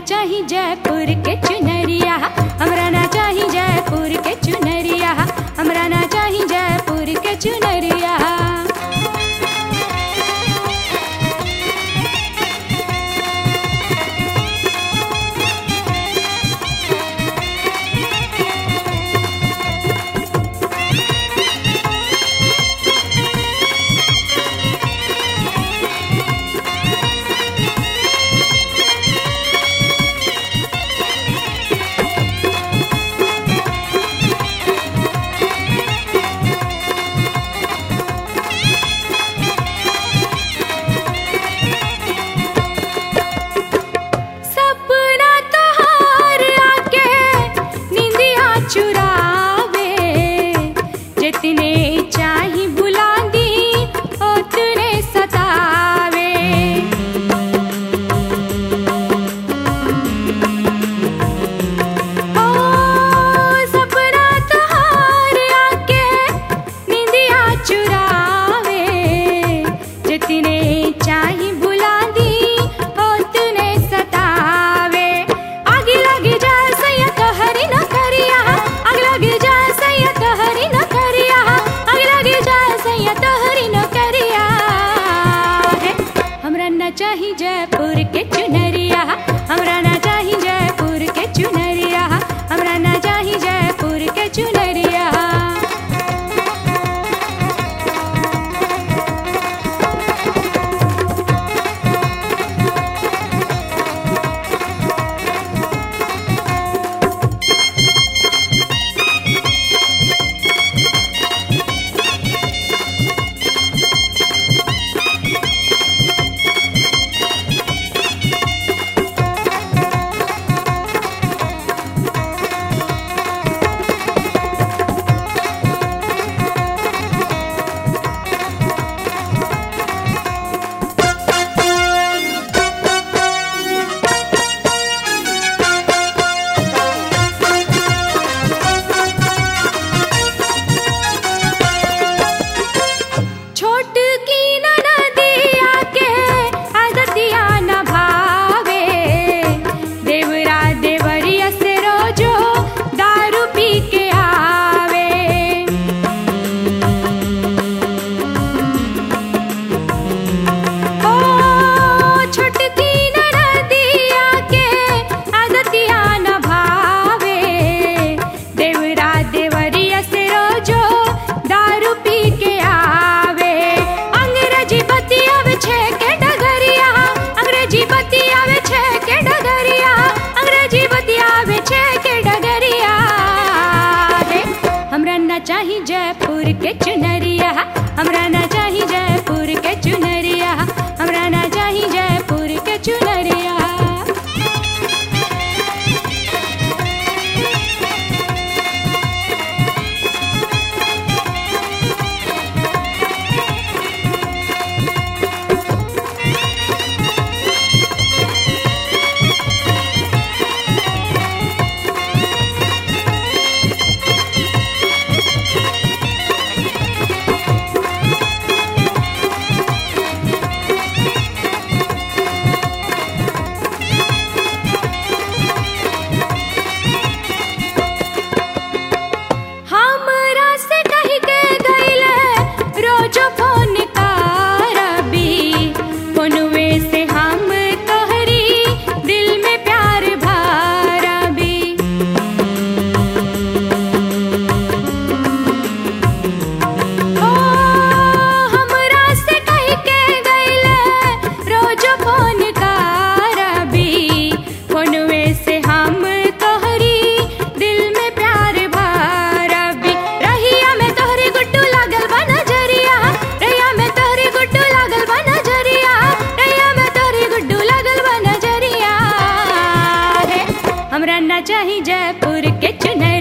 चाही जयपुर के चुनरिया हमरा ना चाही जयपुर के चुनरिया हमरा ना चाही जयपुर के चुनरिया सपना तोहार आके निंदिया चुरावे जितने चाही बुला दी उतने सतावे ओ सपना तोहार आके निंदिया चुरावे जितने चाही बुला दी उतने सतावे आगे लगे जा सैया तोहरी न करिया आगे लगे जा सैया तोहरी न करिया आगे लगे जा सैया तोहरी न करिया है हमरा न चाही जयपुर के चुनरिया हमरा न चाही जयपुर के चुनरिया हमरा न चाही जयपुर के चुनरिया छोट की ननदिया के आदतिया न भावे देवरा देवरिया से रोजो दारू पी के आवे ओ छोटकी ननदिया के आदतिया न भावे देवरा देवरिया से रोजो दारू पी के आवे अंग्रेजी बतियावे छे के डगरिया अंग्रेजी बतियावे छे के डगरिया अंग्रेजी बतियावे छे के डगरिया रे हमरा ना चाही जयपुर के चुनरिया हमरा ना चाही जयपुर के चुनरिया हमरा ना चाही जयपुर के चुनरिया हमरा से कही के गईले रोजो फोन करबी फोनवे से हम तोहरी दिल में प्यार भरबी ओ हमरा से कही के गईले रोजो फोन करबी फोनवे से हम तोहरी दिल में प्यार भरबी रहिया में तोहरी गुड्डू लागल बा नजरिया रहिया में तोहरी गुड्डू लागल बा नजरिया रहिया में तोहरी गुड्डू लागल बा नजरिया रे हमरा ना चाही जयपुर के चुनरिया